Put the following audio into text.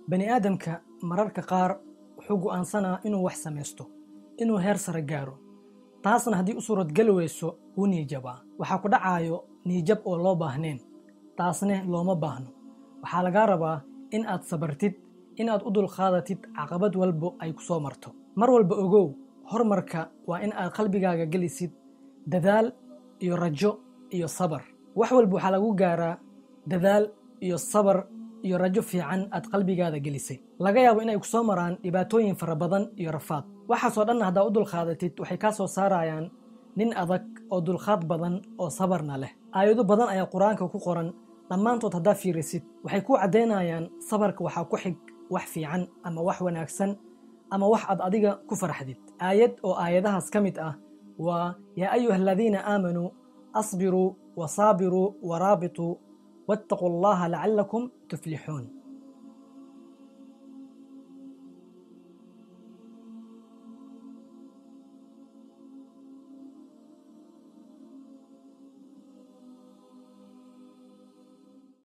bani aadamka mararka qaar wuxuu go'aansanaa inuu wax samaysto inuu heer sare gaaro taasna haddii u suuradgeli weyso wuu niijabaa waxaa ku dhacaayo niijab oo loo baahnayn taasne looma baahno waxaa lagaa rabaa in aad sabartid in aad u dulqaadatid caqabad walbo ay ku soo marto mar walba ogow horumarka waa in aad qalbigaaga gelisid dadaal iyo rajo iyo sabar wax walba waxaa lagu gaaraa dadaal iyo sabar iyo rajo fiican aad qalbigaada gelisay laga yaabo inay ku soo maraan dhibaatooyin fara badan iyo rafaad waxaasoo dhanna haddaa u dulqaadatid waxay kaa soo saarayaan nin adag oo dulqaad badan oo sabarna leh aayado badan ayaa qur-aanka ku qoran dhammaantood haddaa fiirisid waxay ku caddaynayaan sabarka waxaa ku xig wax fiican ama wax wanaagsan ama wax aad adiga ku farxdid aayad oo aayadahaas ka mid ah waa yaa ayuha aladiina aamanuu asbiruu wasaabiruu waraabituu waataquu allaha lacallakum tuflixuun